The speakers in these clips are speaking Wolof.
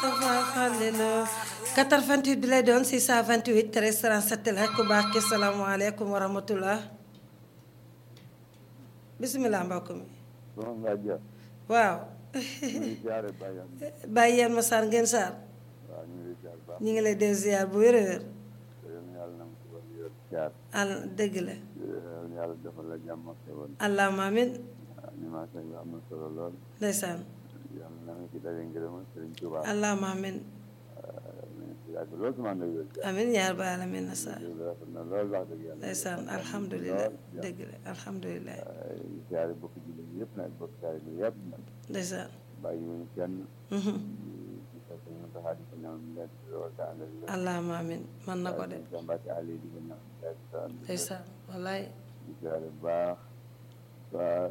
Moustapha Fallilou 88 bi lay doon 628 13 37 la ku baax ki salaamaaleykum wa rahmatullah bisimilah mbokk mi soxna Ngaye Dia. waaw ñu ngi ziare Baye Yane. bàyyi yeen ma saar ngeen saar waaw ñu ngi lay ziare bu baax. ñu ngi lay dee ziar bu wér a wér te yéen yàlla na mu ko wàllu yor ziar. al dëgg la yéen yàlla defal la jàmm ak xéwal. allahumma amin animation bi am na solo lool. ndeysaan yàlla na nga ci daje ngërëmal Serigne Touba. allahumma amin nañu si yàgg lool sama ndey yor ziar. amin yaar ba alamin na saar loolu rafet na lool wax dëgg yàlla. ndeysaan alhamdulilah dëgg la alhamdulilah di ziare bokk jullit yëpp nag bokk ziare bi yëpp nag. ndeysaan bàyyi wuñu kenn. mhm di fekk ñu taxaw di ko ñaan mu nekk lool te ànd ak lool. allahumma amin man na ko de di Mbacke Ali di ko ñaan mu nekk te ànd ak lool. ndeysaan wallaay di ziare bu baax waa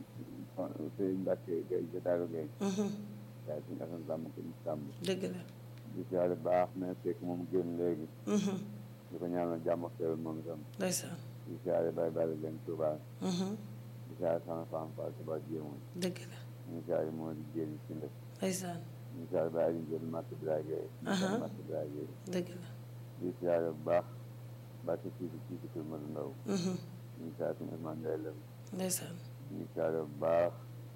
sëñ Mbacke Gueye Jotaaru Gueye mhm waaye suñu asan sàmm ko ñu sàmm dëgg la di ziare bu baax mais fekk moom génn léegi mhm di ko ñaanal jàmm ak xéwal moom itam ndeysaan di ziare Baye Baye Leen Touba mhm di ziare sama femme Fall Touba Jéemoon dëgg la ñu ziare moo di jéeri ci ndef ndeysaan ñu ziare Baye Aliou Ndiol Matt Biraye Gueye Aha. Matt Biraye Gueye dëgg la di ziare bu baax Mbacke Sidi Sidi Kër Madou Ndaw mhm ñu ziare suñu Ousmane Ndeye Lem ndeysaan ñu ziare bu baax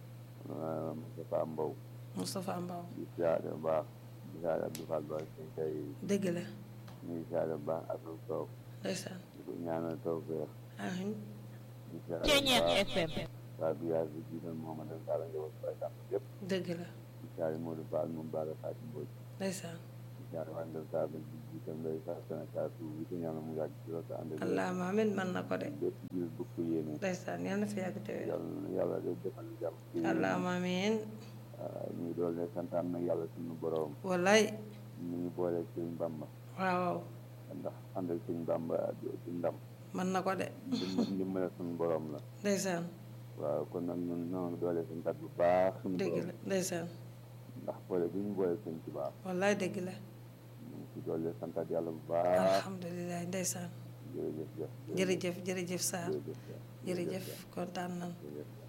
euh, Moustapha Mbow Moustapha Mbaw di ziare bu baax di ziare Abdou Fall Ba suñ tey dëgg la ñu ngi ziare bu baax ak lu toog ndeysaan di ko ñaanal taw feex amin di ziare bu baax waa bi yaay bi jiital Mohamed El Sall njaboot Baye Sàmm yëpp dëgg la di ziare Modou Fall moom Bara Fatou Mbodj ndeysaan di ziare waa Ndel Sall bi jiital Ndeye Sall Sénégal suuf bi ko ñaanal mu yàgg ci loolu te ànd ak wér. allahumma amin man na ko de bépp jil bu ko yéene ndeysaan yal na fi yàgg te wér yàlla na yàlla day defal jàmm ci réew mi. allahumma amin waaw ñu ngi doon santaan nag yàlla suñu borom wallaay ñu ngi boole Sëriñ Bamba waaw ndax ànd ak Sëriñ Bamba ci ndam man na ko de ndimbal ndimbal suñu borom la ndeysaan waaw kon nag ñun ñoo ngi doole suñu tat bu baax suñu dëgg borom la ndeysaan ndax boole bi ñu boole Sëriñ Tuubaa wallaay dëgg la ñu ngi ci doole santaat yàlla bu baax alhamdulilah ndeysaan jërëjëf jëf jërëjëf jërëjëf Sarr jërëjëf jëf jërëjëf kontaan nan jërëjëf